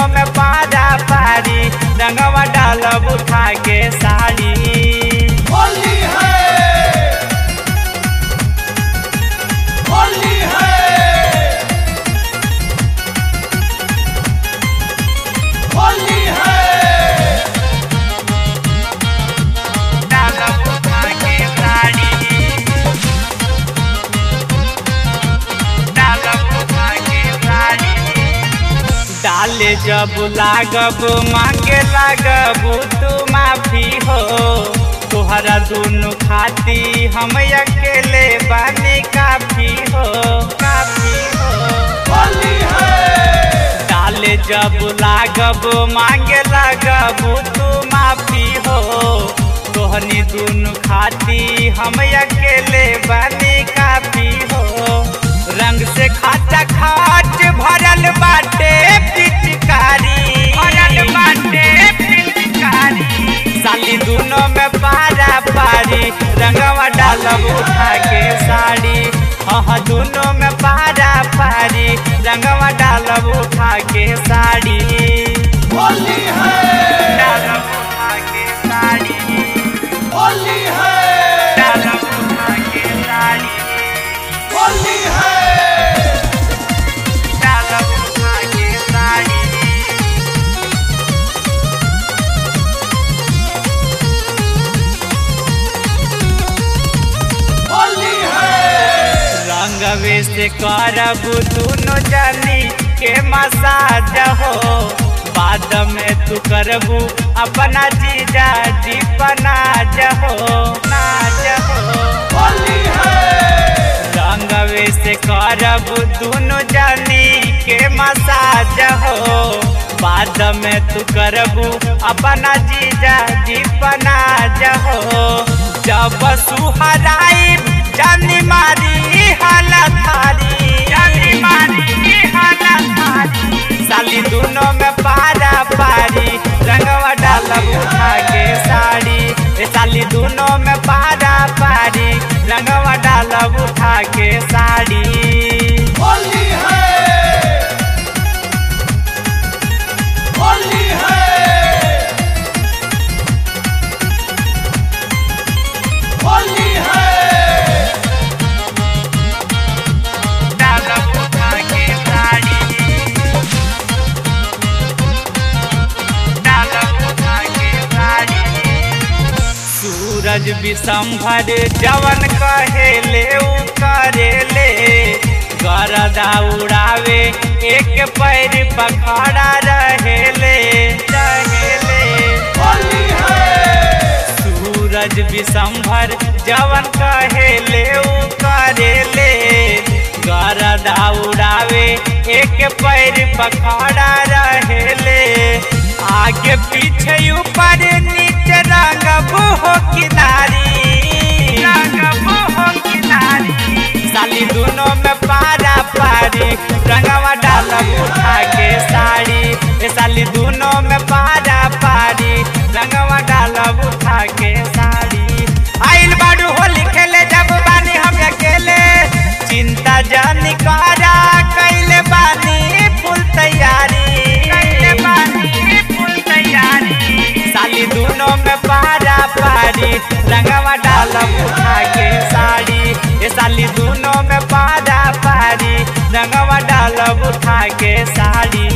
में पारा पारी रंगवा डालब उठा के साड़ी होली है होली है होली है डालब उठा के साड़ी डालब उठा के साड़ी डाले जब लागब मांगे लागब तू माफी हो तोहरा दुनु खाती हम अकेले बानी काफी हो काफी हो होली है डाले जब लागब मांगे लागब तू माफी हो तोहनी दुनु खाती हम अकेले बानी काफी हो रंग से खाचा खाच भरल बाटे पिचकारी भरल बाटे पिचकारी साली दोनों में पारा पारी रंगवा डालब उठा के साड़ी हाँ दोनों में पारा पारी रंगवा डालब उठा के साड़ी होली है डालब उठा के साड़ी होली है डालब उठा के साड़ी होली है डालब उठा के साड़ी होली है रंगवे से करब दुनो जानी के मसाज हो बाद में तू करबू अपना जीजा जी पनाज हो नाज हो होली है रंगवे से करब दुनो जानी के मसाज हो बाद में तू करबू अपना जीजा जी पनाज हो जब सुहराई जानी मारी हालत थारी जानी मारी हालत थारी साली दोनों में पारा पारी रंगवा डालब उठा के साड़ी ए साली दोनों में पारा पारी रंगवा डालब उठा के साड़ी होली है होली है होली है डालब उठा के साड़ी डालब उठा के साड़ी सूरज विषंभर जवन कहेले उ करेले गरदा उड़ावे एक पैर पखड़ा रहेले रहेले होली है सूरज विषंभर जवन कहेले उ करेले गरदा उड़ावे एक पैर पखड़ा रहेले आगे पीछे ऊपर नीचे रंगब हो किनारी रंगब हो किनारी साली दोनों में पारा पारी रंगवा डालब उठा के साड़ी ए साली दोनों में पारा पारी रंगवा डालब उठा के साड़ी आइल बाडू होली खेले जब बानी हम अकेले चिंता जानी करा कैले बानी फुल तैयारी कैले बानी फुल तैयारी साली दोनों में पारा पारी रंगवा डालब उठा के साड़ी ए साली दोनों में पारा पारी रंगवा डालब उठा के साड़ी